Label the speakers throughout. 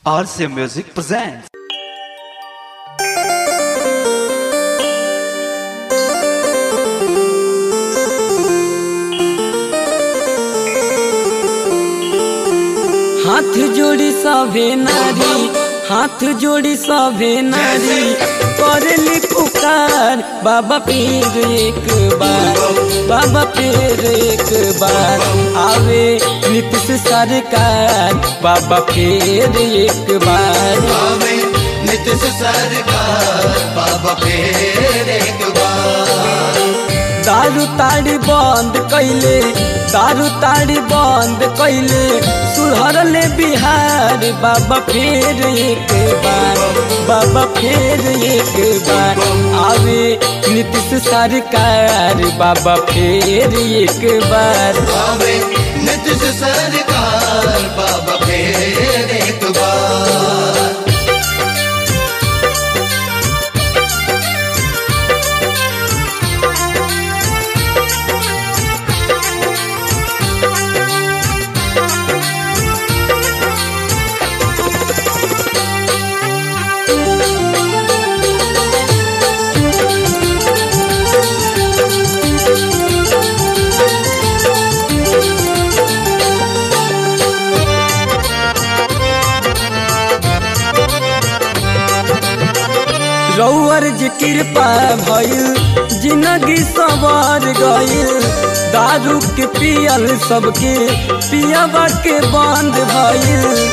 Speaker 1: RCA Music presents.
Speaker 2: हाथ जोड़ी सभे नारी हाथ जोड़ी सभे नारी करली पुकार बाबा फिर एक बार बाबा फिर एक बार आवे नीतीश सरकार बाबा फिर एक बार
Speaker 3: आवे नीतीश सरकार बाबा फिर एक बार
Speaker 2: दारू ताड़ी बंद कैले दारू ताड़ी बंद कैले सुधरले बिहार बाबा फिर एक बार बाबा फिर एक बार आवे नीतीश सरकार बाबा फिर एक बार
Speaker 3: आवे नीतीश सरकार बाबा फिर एक बार
Speaker 2: रौअर जी कृपा भइल जिंदगी सवार गइल दारू के पियल सबके पियाबा के बंद भइल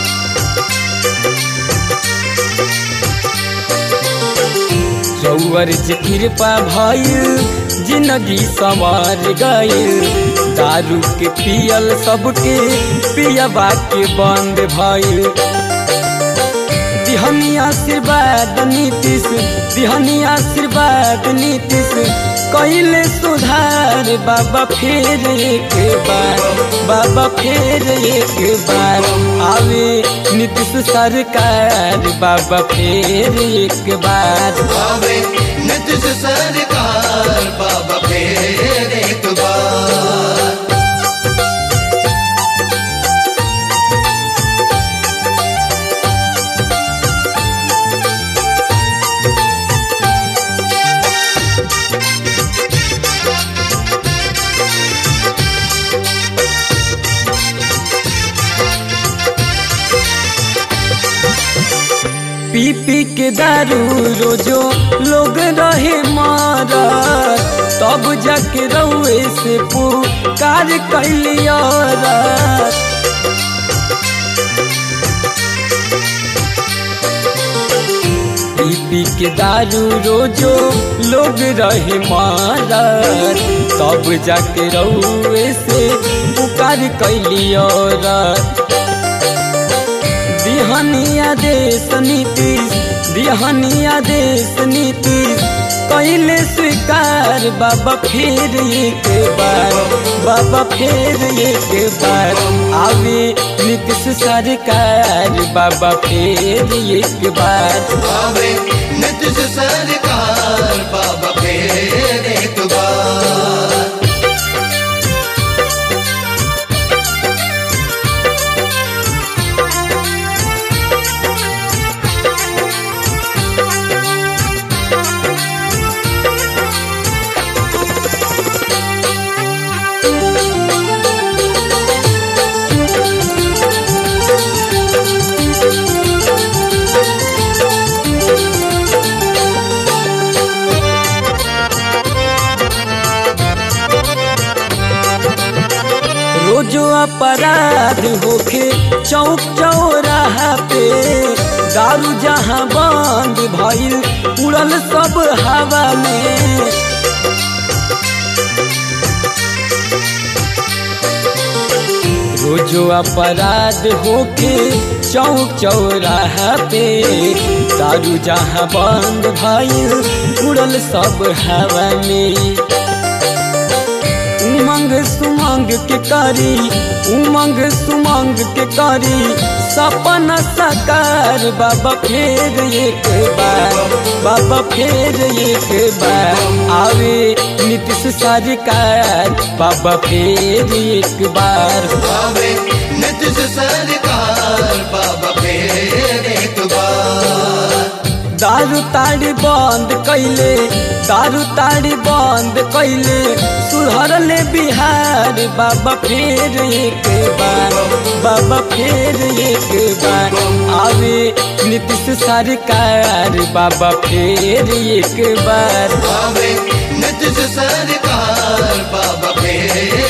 Speaker 2: रौअर जी कृपा भइल जिंदगी सवार गइल दारू के पियल सबके पियाबा के बंद भइल दिहनी आशीर्वाद नीतीश दिहनी आशीर्वाद नीतीश कैले सुधार बाबा फिर एक बार बाबा फिर एक बार आवे नीतीश सरकार बाबा फिर एक बार
Speaker 3: आवे नीतीश सरकार बाबा फिर एक बार
Speaker 2: पी पी के दारू रोजो लोग रहे मारा तब जाके रउए से पुकार कैलिया पी पी के दारू रोजो लोग रहे मारा तब जाके रउए से पुकार कैलिया दिहनिया देश नीतीश दिहनिया देश नीतीश कैले स्वीकार बाबा फिर एक बार बाबा फिर एक बार आवे नीतीश सरकार बाबा फिर एक बार
Speaker 3: आवे नीतीश सरकार बाबा फिर एक बार
Speaker 2: रोजो अपराध होखे चौक चौराहा पे दारू जहाँ बंद भइल उड़ल सब हवा में रोजो अपराध होके चौक चौराहा पे दारू जहाँ बंद भइल उड़ल सब हवा में उमंग सुमंग के करी उमंग सुमंग के करी सपना साकार बाबा फिर एक बार बाबा फिर एक बार आवे नीतीश सरकार बाबा फिर एक बार
Speaker 3: आवे नीतीश सरकार बाबा फिर
Speaker 2: दारू ताड़ी बंद कैले दारू ताड़ी बंद कैले सुधरले बिहार बाबा फिर एक बार बाबा फिर एक बार आवे नीतीश सरकार बाबा फिर एक बार
Speaker 3: आवे नीतीश सरकार बाबा फेर